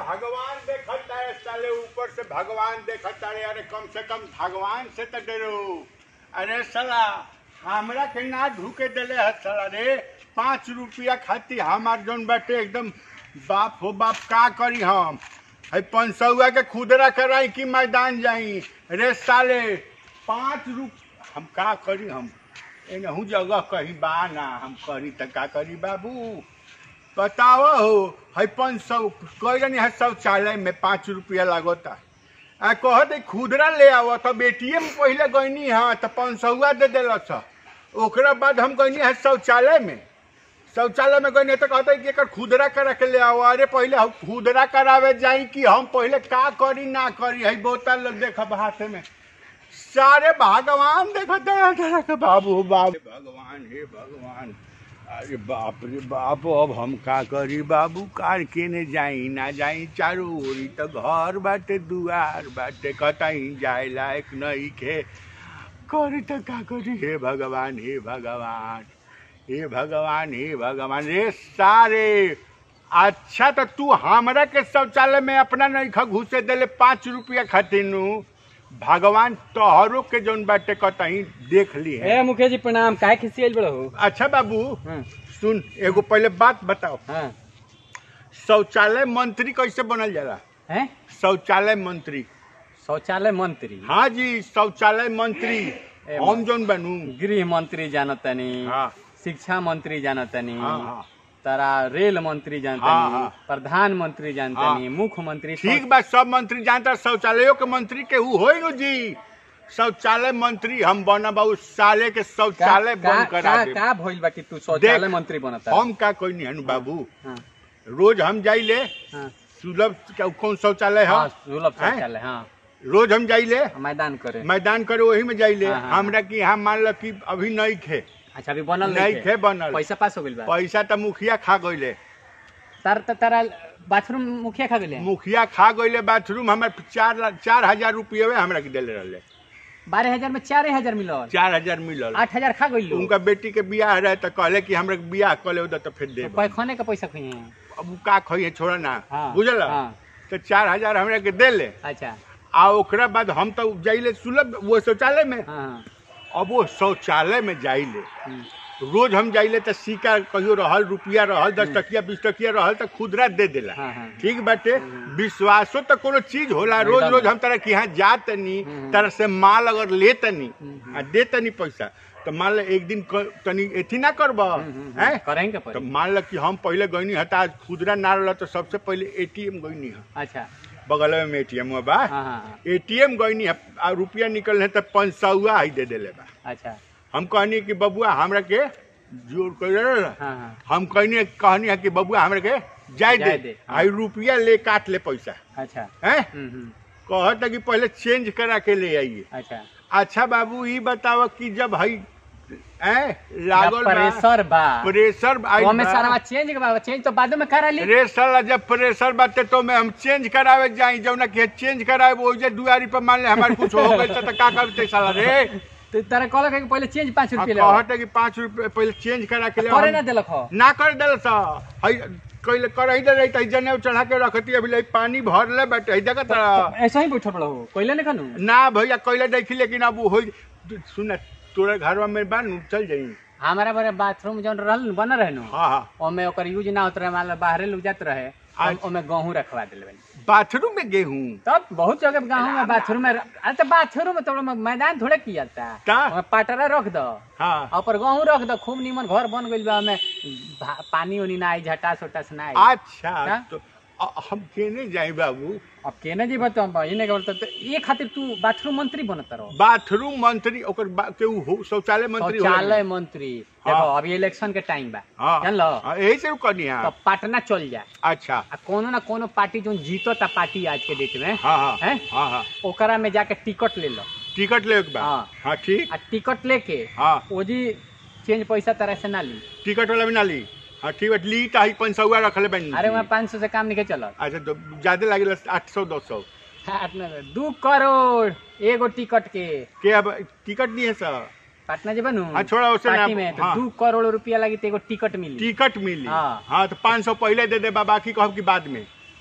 भगवान देखता है साले ऊपर से भगवान देखता है अरे कम से कम भगवान से तो डरो अरे साला हमरा के ना ढूके देले है साला रे पाँच रुपया खाती हमार जोन बाटे एकदम बाप हो बाप का करी हम है पाँच सौआ के खुदरा कराई कि मैदान जाई रे साले पाँच रुप हम का करी हम एनहू जगह कहीं बा ना हम करी त का करी बाबू बताओ हो है पाँच सौ कहनी है शौचालय में पाँच रुपया लागता आ कह दे खुदरा ले आव तब एटीएम पहले गईनी हाँ तो पाँच सौआ दे दिल ओकरा बाद हम गईनी है शौचालय में शौचालय में गईनी तो कहते कि एकर खुदरा करा के ले आओ अरे पहले हम खुदरा करावे जाई कि हम पहले का करी ना करी है बोतल देखब हाथ में सारे भगवान देखो तरह तरह के बाबू बाबू भगवान हे भगवान अरे बाप रे बाप अब हम का करी बाबू कार केने जाई ना जाई चारू ओरी तो घर बाटे दुआर बाटे कतई जाए लायक नहीं के करी तो का करी हे भगवान हे भगवान हे भगवान हे भगवान रे सारे अच्छा तो तू हमरा के शौचालय में अपना नहीं खा घुसे देले पाँच रुपया खातिर नु भगवान तोहरो के जौन बाटे कतही देख ली है ए मुखिया जी प्रणाम काहे खिसियल बड़ हो अच्छा बाबू हाँ सुन एगो पहले बात बताओ हाँ शौचालय मंत्री कैसे बनल जाला हैं शौचालय मंत्री शौचालय मंत्री हाँ जी शौचालय मंत्री ए, हम जौन बनू गृह मंत्री जानतनी हाँ शिक्षा मंत्री जानतनी हाँ हाँ तारा रेल मंत्री हाँ, जानतनी हाँ। प्रधानमंत्री जानतनी मुख्यमंत्री ठीक बा सब मंत्री जानता शौचालयों के मंत्री के ऊ होई नु जी शौचालय मंत्री हम बनब उस साले के शौचालय का, बंद का, करा का, दे का भइल बा कि तू शौचालय देख, मंत्री बनता हम का कोई नहीं हनु बाबू हाँ, रोज हम जाइले हाँ, सुलभ क्या कौन शौचालय है हाँ, सुलभ हैं? शौचालय हाँ रोज हम जाइले मैदान करे मैदान करे वही में जाइले हाँ, हाँ, हमरा की यहाँ मान लो कि अभी नहीं खे अच्छा अभी बनल नहीं नहीं खे बनल पैसा पास हो गइल बा पैसा तो मुखिया खा गईले तार त- तारा बाथरूम मुखिया खा गेले मुखिया खा गईले बाथरूम हमारे चार ला- चार हजार रुपये हमरा के दिले रहले बारह हजार में चार हजार मिलल चार हजार मिलल आठ हजार खा गइल उनका बेटी के बियाह रहे तो कहले कि हमरा के बियाह कले उधर तो फिर दे पैखाने का पैसा खुई है अब उ का खइए छोड़ा ना हाँ, बुझल हाँ। तो चार हजार हमरा के दे ले अच्छा आ ओकरा बाद हम तो जाइले सुलभ वो शौचालय में हाँ हाँ अब वो शौचालय में जाइले हम्म, रोज हम जाइले तो सिक्का कहियो रहल रुपया रहल दस टकिया बीस टकिया रहल तो खुदरा दे देला हाँ, हाँ। ठीक बाटे विश्वासो तो कोनो चीज होला रोज एकदम। रोज हम तरह के यहाँ जातनी हम्म। तरह से माल अगर लेतनी हम्म। आ देतनी पैसा तो मान लो एक दिन क- तनी एथी ना करब हम्म, हम्म, हैं करेंगे तो पर मान लो कि हम पहले गईनी हता आज खुदरा ना रहल तो सबसे पहले एटीएम गईनी है अच्छा बगल में एटीएम बा हाँ हाँ हाँ, एटीएम गईनी है आ रुपया निकल है तो पाँच सौआ ही दे देले बा अच्छा हम कहनी कि बबुआ हमरा के जोर कर हाँ हाँ हम कहनी कहनी है कि बबुआ हमरा के जाय जाय दे दे, हाँ। आई रुपया ले काट ले पैसा अच्छा हैं हम्म, हम्म, कहता कि पहले चेंज करा के ले आइए अच्छा अच्छा बाबू ई बताओ कि जब हई हैं लागल बा प्रेशर बा प्रेशर आई वो में बा। सारा चेंज बा चेंज तो बाद में करा ली रे साला जब प्रेशर बाटे तो मैं हम चेंज करावे जाई जब ना कि चेंज करावे वो जे दुआरी पर मान ले हमारे कुछ हो गई तो का करते साला रे तो तारा कहलक है कि पहले चेंज पाँच हाँ, रुपये ले कहते कि पाँच रुपये पहले चेंज करा के ले करे हम- ना दिलक हो ना कर दिल सा हई कइले करही दे रही तई जने चढ़ा के रखती अभी ले पानी भर ले बैठे हई देखत रह। ऐसा ही बैठल बड़ा हो कोयले नहीं खानू ना भैया कइले देखी लेकिन अब हो सुन तोरे घर में बा नु चल जाई हमारा बारे बाथरूम जौन रहल बन रहे नु हाँ हाँ ओमे ओकर यूज ना होत रहे मान बाहरे लोग जात रहे अच्छा। ओमे गेहूं रखवा दिल बनी बाथरूम में गेहूं तब बहुत जगह गाँव में बाथरूम में अरे तो बाथरूम में तो मैदान थोड़े किया था का? ओमे पाटरा रख दो हाँ और ऊपर गेहूं रख दो खूब नीमन घर बन गइल बा ओमे भा- पानी उनी ना आई झटास उटास ना आई अच्छा का? तो अ- हम केने जाई बाबू अब केने जी बता इने के बोलते तो ये खातिर तू बाथरूम मंत्री बनत रहो बाथरूम मंत्री ओकर बा, के उ हो- शौचालय मंत्री हो शौचालय मंत्री देखो हाँ। अभी इलेक्शन के टाइम बा हाँ जान लो हाँ, यही से कहनी तो है पटना चल जा अच्छा आ कोनो ना कोनो पार्टी जो जीतो ता पार्टी आज के डेट में हाँ हाँ हैं? हाँ हाँ ओकरा में जाके टिकट ले लो टिकट ले के बा हाँ। हाँ ठीक आ टिकट लेके हाँ ओजी चेंज पैसा तरह से ना ली टिकट वाला भी ना ली हाँ ठीक है ली तो ही पाँच सौ रखले बनी अरे वहाँ पाँच सौ से काम नहीं चलत अच्छा तो ज्यादा लगे आठ सौ दो सौ दू करोड़ एगो टिकट के के अब टिकट नहीं है सर पटना जे बनू हाँ, छोड़ा उसे ना- पार्टी में तो हाँ। दू करोड़ रुपया लगी तो एगो टिकट मिली टिकट मिली हाँ। हाँ तो पाँच सौ पहले दे दे बा, बाकी कहब कि बाद में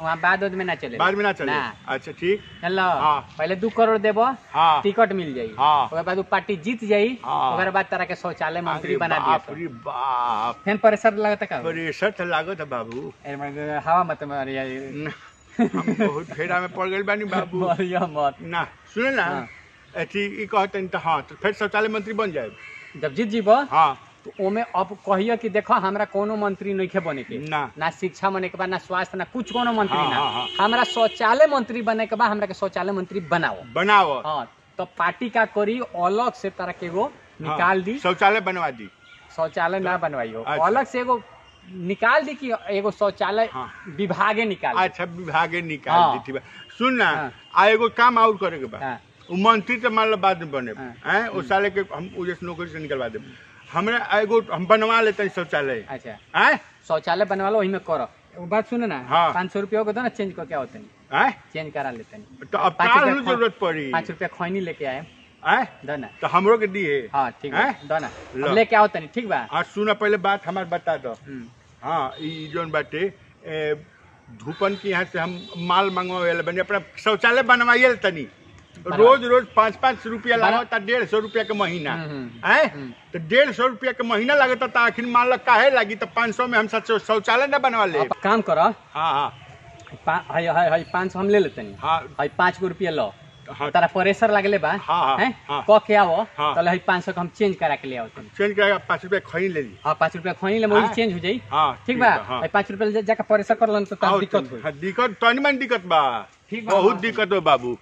वहाँ बाद उद में ना चले बाद में ना चले ना अच्छा ठीक चलो हाँ। पहले दू करोड़ देबो हाँ टिकट मिल जाई हाँ। ओकर बाद उ पार्टी जीत जाई हाँ। ओकर बाद तरह के शौचालय मंत्री अरे बना बाप दिया रे बाप फेन परेशान लगता का प्रेशर तो लागत है बाबू ए, मगर हवा मत मारी न, हम बहुत फेरा में पड़ गए बानी बाबू मरिया मत ना सुने ना हाँ। अथी ई कहते तो हाँ तो फिर शौचालय मंत्री बन जाए जब जीत जीबो हाँ तो ओमे अब कहियो कि देखो हमरा कोनो मंत्री नइखे बने के ना ना शिक्षा बने के बा ना स्वास्थ्य ना कुछ कोनो मंत्री हाँ, ना हाँ, हाँ। हमरा शौचालय मंत्री बने के बा हमरा के शौचालय मंत्री बनाओ बनाओ हाँ तो पार्टी का करी अलग से तरह के एगो निकाल दी शौचालय बनवा दी शौचालय ना बनवाइयो अच्छा। अलग से एगो निकाल दी कि एगो शौचालय हाँ। विभागे निकाल दी। अच्छा विभागे निकाल हाँ। दी थी बा। सुन ना हाँ। आ एगो काम और करे के बा हाँ, उ मंत्री तो मान लो बाद में बने हाँ। हैं उस साले के हम उजे से नौकरी से निकलवा दे हमरा एगो हम बनवा लेते हैं शौचालय अच्छा हैं शौचालय बनवा लो वही में करो एगो बात सुनो ना हाँ। पाँच सौ रुपया को दो ना चेंज करके आओ तनी हैं चेंज करा लेते हैं तो अब पाँच का रुपया नु खो- जरूरत पड़ी पाँच रुपया खैनी लेके आए हैं दो ना तो हमरो के दिए हाँ ठीक है हैं? दो ना लो। हम लेके आओ तनी ठीक बा हाँ सुना पहले बात हमार बता दो हम्म, हाँ ई जोन बाटे ए, धूपन के यहाँ से हम माल मंगवावे बने अपना शौचालय बनवाइए तनी रोज रोज पाँच पाँच रुपया बना- लागता डेढ़ सौ रुपया के महीना हम्म, हम्म, हैं हम्म। तो डेढ़ सौ रुपया के महीना लगता तो आखिर मान लो काहे लगी तो पाँच सौ में हम शौ- शौचालय न बनवा ले अब काम करो हाँ हाँ पा- हई हई हई पाँच सौ हम ले लेते नहीं हाँ हई पाँच गो रुपया लो हाँ तारा प्रेशर लगले बा हाँ, हाँ, हैं? हाँ। क के आओ हाँ। तले हई पाँच सौ के हम चेंज करा के ले आओ तनी चेंज करेगा पाँच रुपया खरीद ले ली हाँ पाँच रुपया खोनी ले वही हाँ। चेंज हो जाई हाँ ठीक बा हाँ हई पाँच रुपया ले जाके प्रेशर कर लन तो तब और दिक्कत होई हाँ, दिक्कत तनी मन दिक्कत बा ठीक बा, बहुत हाँ। दिक्कत हो बाबू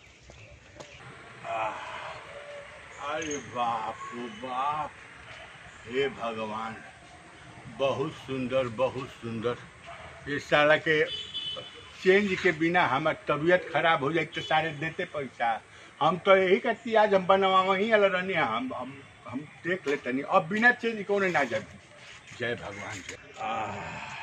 अरे बाप रे बाप हे भगवान बहुत सुंदर बहुत सुंदर ये साला के चेंज के बिना हमार तबीयत खराब हो जाए तो सारे देते पैसा हम तो यही कहती आज हम बनवा वहीं अल रहनी हम हम हम देख लेते नहीं अब बिना चेंज कौन ना जाए जय भगवान जय आह,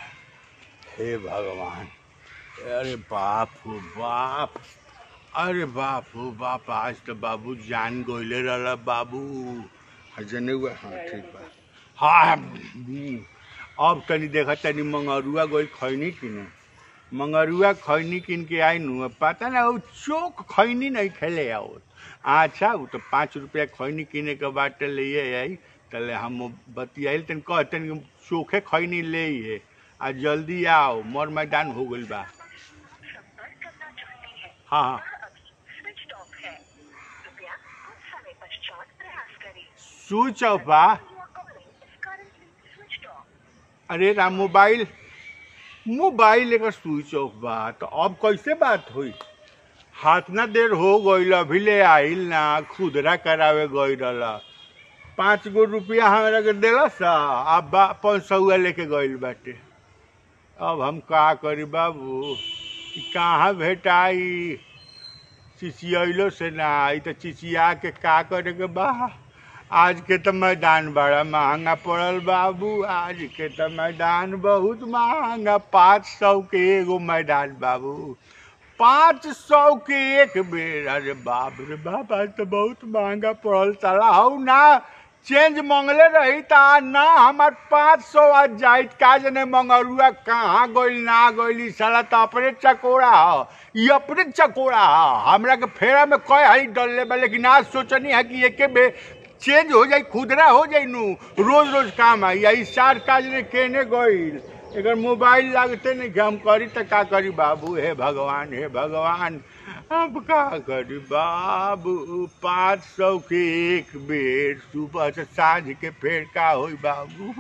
हे भगवान अरे बाप हो बाप अरे बाप हो बाप आज तो बाबू जान गोइले रहला बाबू जने हुआ हाँ ठीक बा हाँ हम्म, अब तनी देखा तनी मंगरुआ गोइल खैनी किने मंगरुआ खैनी किन के आई नु अब पता ना वो चोक खैनी नहीं खेले आओ अच्छा वो तो पाँच रुपया खैनी किने के बाटे ले आई तले हम बतियाइल तन कहतन कि चोखे खैनी ले है आ जल्दी आओ मोर मैदान हो गइल बा संपर्क करना चाहते हैं हाँ हाँ वह अभी स्विच ऑफ है कृपया कुछ समय पश्चात प्रयास करें स्विच ऑफ बा You are calling is currently switched off. अरे राम मोबाइल मोबाइल एकर स्विच ऑफ बा तो अब कैसे बात हुई हाथ ना देर हो गईल अभी ले आइल ना खुदरा करावे गई रहला पाँच गो रुपया हमरा के दिला सा अब बा पाँच सौ लेके गईल बाटे अब हम का करी बाबू ई कहाँ भेटाई चिचियलो से ना आई तो चिचिया के का करे के बा आज के तो मैदान बड़ा महंगा पड़ल बाबू आज के तो मैदान बहुत महंगा पाँच सौ के एगो मैदान बाबू पाँच सौ के एक बेर अरे बाप रे बाप आज तो बहुत महंगा पड़ल साला हऊ ना चेंज मंगले रही ता ना हमार पाँच सौ आज जाइत का जने मंगरुआ कहाँ गइल ना गइल ई साला तो अपने चकोड़ा ह ई अपने चकोड़ा ह हमरा के फेरा में कई हाली डलले बा लेकिन आज सोचनी है कि एके बे चेंज हो जाई खुदरा हो जाई नु रोज रोज काम आई आई सार काज ने केने गइल एकर मोबाइल लागते नहीं कि हम करी तो का करी बाबू हे भगवान हे भगवान अब का करी बाबू पाँच सौ के एक बेर सुबह से साँझ के फेर का होई बाबू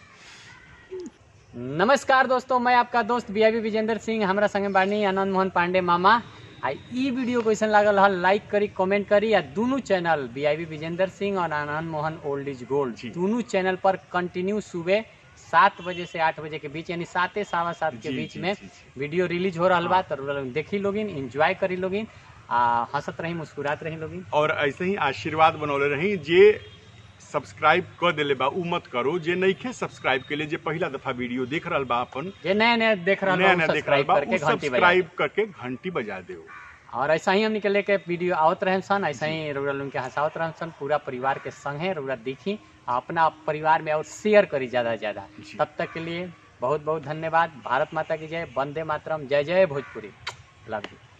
नमस्कार दोस्तों मैं आपका दोस्त बी विजेंद्र सिंह हमरा संगे बानी आनंद मोहन पांडे मामा आ ई वीडियो कैसन लागल हल लाइक करी कमेंट करी आ दोनों चैनल बी विजेंद्र सिंह और Anand Mohan old is gold जी। दोनों चैनल पर कंटिन्यू सुबह सात बजे से आठ बजे के बीच यानी साते सवा सात के जी, बीच जी, में जी, जी। वीडियो रिलीज हो रहा बा तो रउआ लोग देखी लोगिन एंजॉय करी लोगिन आ हंसत रही मुस्कुरात रही लोगिन और ऐसे ही आशीर्वाद बनौले रही जे सब्सक्राइब कर देले बा उ मत करो जे नइखे सब्सक्राइब के लिए जे पहिला दफा वीडियो देख रहल बा अपन जे नया नया देख रहा नया नया देख रहल सब्सक्राइब बा करके उ घंटी बजा सब्सक्राइब करके घंटी बजा दो और ऐसा ही हमने के लेके वीडियो आवत रहे सन ऐसा ही रउरा लोगन के हंसावत रहे सन पूरा परिवार के संग है रउरा देखी आ अपना परिवार में और शेयर करी ज्यादा से ज्यादा जी। तब तक के लिए बहुत बहुत धन्यवाद भारत माता की जय वंदे मातरम जय जय भोजपुरी लव यू